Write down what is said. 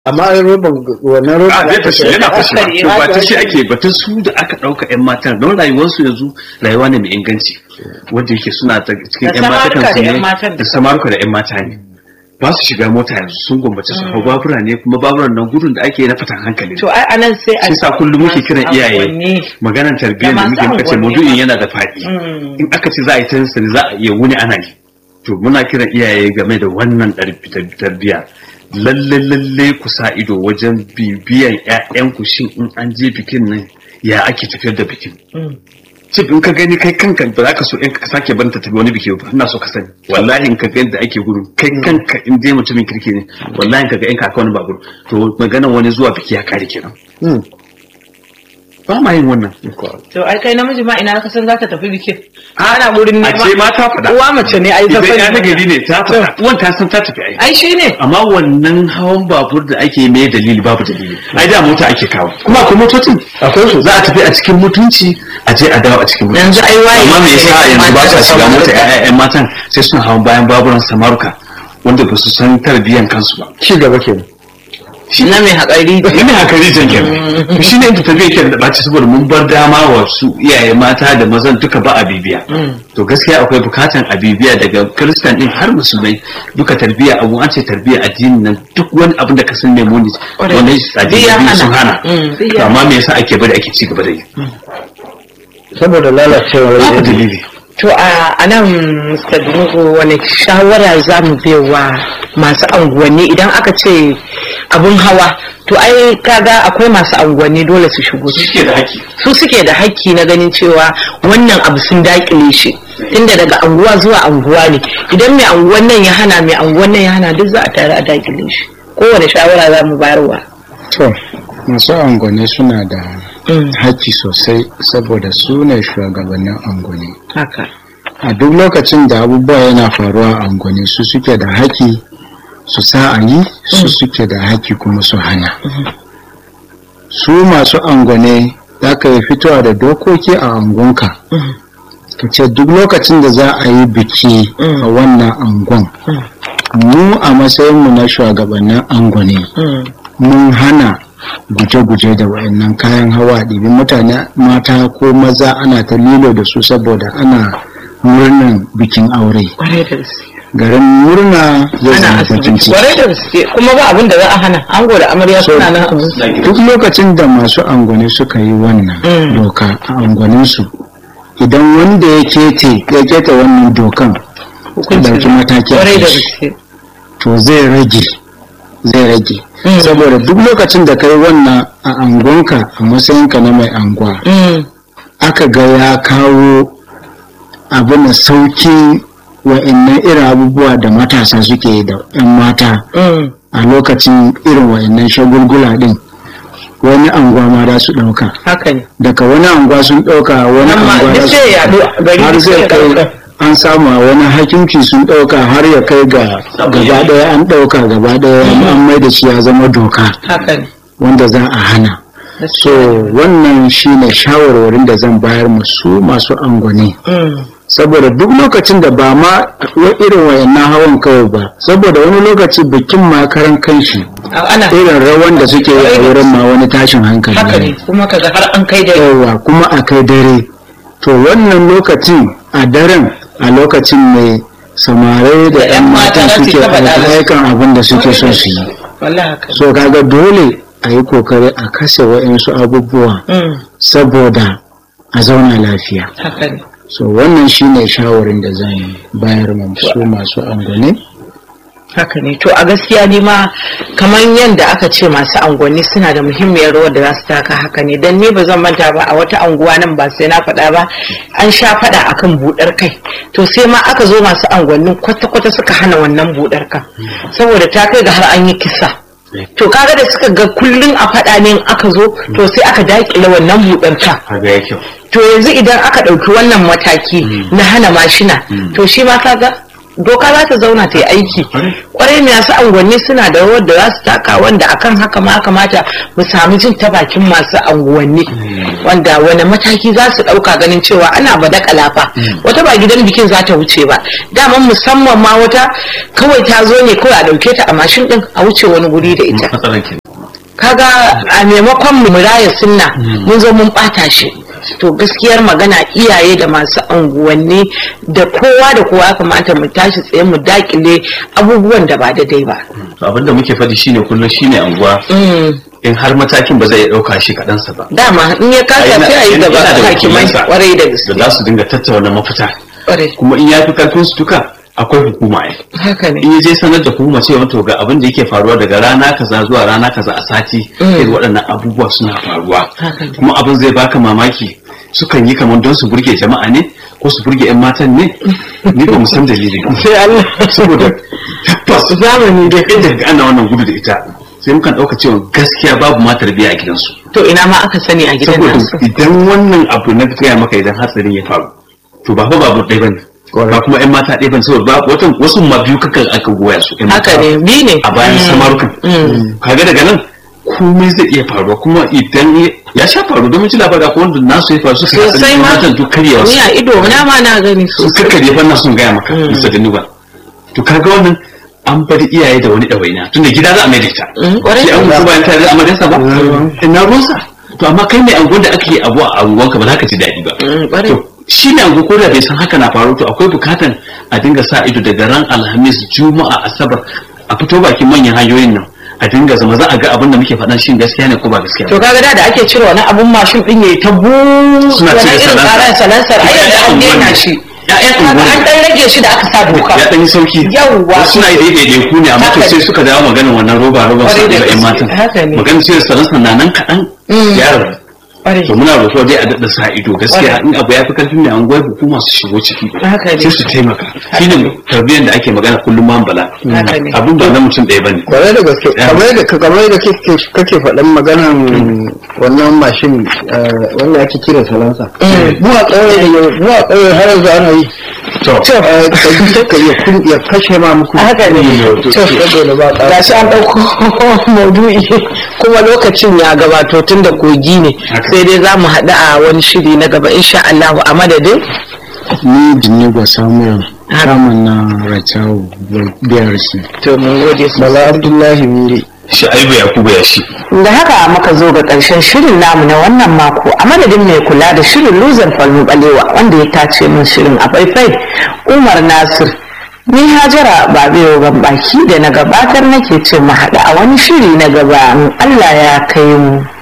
amma roban wannan roban a zai fashe yana fashe Fashe, to ba ta fashe. shi ake batun su da aka ɗauka 'yan matan don rayuwarsu yanzu rayuwa ne mai inganci wanda yake suna ta cikin Da 'yan mata samaruka kansu da 'yan ne matan da samaruka da 'yan mata ne ba su shiga mota yanzu sun gwammace su hau babura ne kuma baburan nan gudun da ake na fatan hankali to ai anan sai a shi sa kullum muke kiran masu iyaye angwanni. maganar tarbiyyar da Da muke masu muka ce angwanni maudu'in ma. yana da faɗi Mm. in aka ce za a yi tansa za a iya wuni ana yi to muna kiran iyaye game da wannan ɗar- tarbiyya lalle lalle ku sa ido wajen bibiyan ƴaƴanku shin in an je bikin nan ya ake tafiyar da bikin Mm. cif in ka gani kai kanka ba za ka so in ka sake barin ta tafi wani biki ba ina so ka sani wallahi in ka ga yadda ake gudu kai kanka in dai mutumin kirki ne wallahi in ka ga in ka aka wani babur to maganar wani zuwa biki ya kare kenan Hmm. ba ma yin wannan to ai kai namiji ma ina ka san za ka tafi bikin ana wurin a nema ce ma ta faɗa uwa mace ne ai ta idan ya sani nagari ne ta faɗa uwan ta san ta tafi ai ai shi ne amma wannan hawan babur da ake mai dalili babu dalili ai da mota ake kawo kuma akwai motocin akwai su za a tafi a cikin mutunci a je a dawo a cikin mutunci Yanzu ai waye amma me yasa ne yanzu ba mata sa da shiga mota samaruka. ƴaƴan matan sai suna hawan bayan baburan samaruka wanda ba su san tarbiyyan kansu ba ci gaba kenan na mai haƙari ina haka rijin kenan to shine inda tafiya ke da ɓaci saboda mun bar dama wa su iyaye mata da mazan duka ba a bibiya to gaskiya akwai bukatan a bibiya daga kristan din har musulmai duka tarbiyya abu an ce tarbiyya addini nan duk wani abin da ka san ne muni Ƙwarai. wanda Duk ya addini hana. sun hana Mm, duk to ya amma me yasa ake bari ake ci gaba da yi saboda lalacewar babu yanayi. dalili To a a nan Mr. Dungu wani shawara za mu wa masu anguwanni idan aka ce abun hawa to ai kaga akwai masu anguwanni dole su shigo su suke da haƙƙi su suke da hakki na ganin cewa wannan abu sun dakile shi tunda daga anguwa zuwa anguwa ne idan mai anguwan nan ya hana mai anguwan nan ya hana duk za a tare a dakile shi kowane shawara za mu bayarwa To, masu angone suna da Mm, haƙƙi sosai saboda su ne shugabannin angone. haka A duk lokacin da abubuwa yana faruwa a angone su suke da haƙƙi su sa a yi, su suke da haƙƙi kuma su hana. Su masu angone za ka yi fitowa da dokoki a angonka. Mhm. Ka ce duk lokacin da za a yi biki a wannan angon. Mu a matsayinmu na shugabannin angone. Mm, mun hana guje-guje da wayannan kayan hawa ɗibi mutane mata ko maza ana ta lilo da su saboda ana murnan bikin aure kwarai da gaske garin murna zai ana zama bakin asibiti ciki kwarai da gaske kuma ba abin da za a hana ango da amarya suna nan abin su duk lokacin da masu angwane suka yi wannan Mm. doka a angwaninsu idan wanda ya kete ya keta wannan dokan ya dauki mataki a kwarai da kai shi. gaske to zai rage zai rage Mm. saboda duk lokacin da kai wannan a angonka a matsayinka na mai anguwa Mm, aka ga ya kawo abin da saukin wa'annan irin abubuwa da matasa suke yi da 'yan mata mm, a lokacin irin wa'annan shagulgula din wani anguwa ma za su ɗauka haka ne daga wani anguwa sun ɗauka wani Amma anguwa duk za sai ya su yaɗu a gari har duk sai zai ya kai ɗauka. an samu a wani hakimci sun ɗauka har ya kai ga gaba ɗaya an ɗauka gaba ɗaya an mai da shi ya zama doka haka ne wanda za a hana so gaskiya. wannan shine shawarwarin da zan bayar musu masu angwani Mm, saboda duk lokacin da ba ma wa- irin wayannan hawan kawai ba saboda wani lokaci bikin ma karan kanshi a- ana irin rawan da suke yi a wurin ma wani tashin hankali haka ne ne kuma kaga har an kai da yawa kuma a kai dare to wannan lokacin a daren a lokacin ne samarai da Da 'yan yan mata mata za su suke ta faɗa musu. aikan abin da suke so su yi wallahi haka so kaga dole a yi kokari a kashe wa'insu abubuwa Mm, saboda a zauna lafiya haka ne so wannan shine shawarin da zan bayar ma su masu angwane haka ne to a gaskiya ne ma kamar yadda aka ce masu angonni suna da muhimmiyar rawar da za su taka haka ne don ni ba zan manta ba a wata anguwa nan ba sai na faɗa ba an sha faɗa akan buɗar kai to sai ma aka zo masu angonnin kwata-kwata suka hana wannan buɗar kan saboda ta kai ga har an yi kisa to kaga da suka ga kullum a faɗa ne in aka zo to sai aka daƙile wannan buɗar kan kaga ya kyau to yanzu idan aka ɗauki wannan mataki na hana mashina to shi ma kaga doka za ta zauna ta yi aiki kwarai masu angwanni suna da rawar da za su taka wanda akan haka ma kamata mu sami jin ta bakin masu anguwanni wanda wani mataki za su ɗauka ganin cewa ana ba kalafa wata ba gidan bikin za ta wuce ba daman musamman ma wata kawai ta zo ne kawai a ɗauke ta a mashin ɗin a wuce wani guri da ita matsalar ke kaga a maimakon mu raya sunna mun zo mun bata shi to gaskiyar magana iyaye da masu anguwanni da kowa da kowa ya kamata mu tashi tsaye mu dakile abubuwan da ba daidai ba to abin da muke faɗi shine kullum shine anguwa in har matakin ba zai ɗauka shi kaɗansa ba dama in ya kasa sai a yi gaba Yana da hakimai wakilansa kwarai da da gaske za su dinga tattauna mafita kwarai kuma in ya fi karfin su duka akwai hukuma ai haka ne in ya je sanar da hukuma cewa to ga abin da yake faruwa daga rana kaza zuwa rana kaza a sati irin waɗanannan abubuwa suna faruwa Haka ne. kuma abin zai baka mamaki sukan yi kamar don su burge jama'a ne ko su burge 'yan matan ne ni ba mu san dalilin sai Allah saboda tabbas zamani da inda ga ana wannan gudu da ita sai mukan ɗauka cewa gaskiya babu ma tarbiyya a gidansu to ina ma aka sani a gidan saboda nasu idan wannan abu na gaya maka idan hatsarin ya faru to ba fa babu ɗaya bane ba kuma ƴan mata ɗaya bane saboda ba watan wasu ma biyu kakan aka goya su ƴan mata haka ne bi ne a bayan samarukan kaga daga nan komai zai iya faruwa kuma idan ya- ya sha faru domin ci labari akwai wanda nasu ya faru suka yi sosai hatsarin ma matan duk karyewa ni a ido na ma na gani su sosai karkare fa na son gaya maka bisa gani ba to kaga wannan an bari iyaye da wani ɗawaina tunda gida za a mai da ita Mm, ƙwarai. sai an mutu bayan tare da amaryarsa ba ina ruwansa to amma kai mai angon da ake yi abu a angonka ba za ka ji daɗi ba Mm, ƙwarai. to shi ne ango ko da bai san haka na faru to akwai bukatan a dinga sa ido daga ran alhamis juma'a asabar a fito bakin manyan hanyoyin nan a dinga zama za a ga abin da muke faɗan shin gaskiya ne ko ba gaskiya to ba kaga da da ake cire wani abun mashin din yayi ta bu Suna wani cire irin salansa. karan salansar ai yanzu an daina shi Ya'yan kaga unguwanni. an dan rage shi da aka sa doka ya ɗan yi sauki Yawwa. wasu suna yi daidai ku ne amma to Haka sai ne. suka dawo maganin wannan roba roba su Kwarai da da ƴan gaske. matan Haka ne. maganin sai salansa na nan kaɗan ya rabu Kwarai. to muna roƙo dai a daɗa sa ido gaskiya in abu ya fi karfin mai anguwar hukuma su shigo ciki Haka ne. sai su taimaka shine tarbiyyar da ake magana kullum ma bala Haka ne. abin ba na mutum ɗaya bane kwarai da gaske Ya. kamar da kamar da kake kake faɗan maganan wannan mashin eh, wanda ake kira salansa mu a ƙauye da yau mu a ƙauye har yanzu ana yi to Eh, ka ka ya kun ya kashe ma muku haka ne to saboda ba ƙara gashi an ɗauko maudu'i kuma lokacin ya gabato tun da kogi ne Haka. sai dai za mu haɗu a wani shiri na gaba insha Allah a madadin ni Jinigo Samuel Haka. kamun na Rachau biyar shi. to mun gode bala abdullahi miri shi aibu yakubu ya shi da haka muka zo ga ƙarshen shirin namu na wannan mako a madadin mai kula da shirin luzar falmu balewa wanda ya tace min shirin a faifai umar nasir ni hajara babewa ban baki da na gabatar nake ce mu haɗu a wani shiri na gaba in allah ya kai mu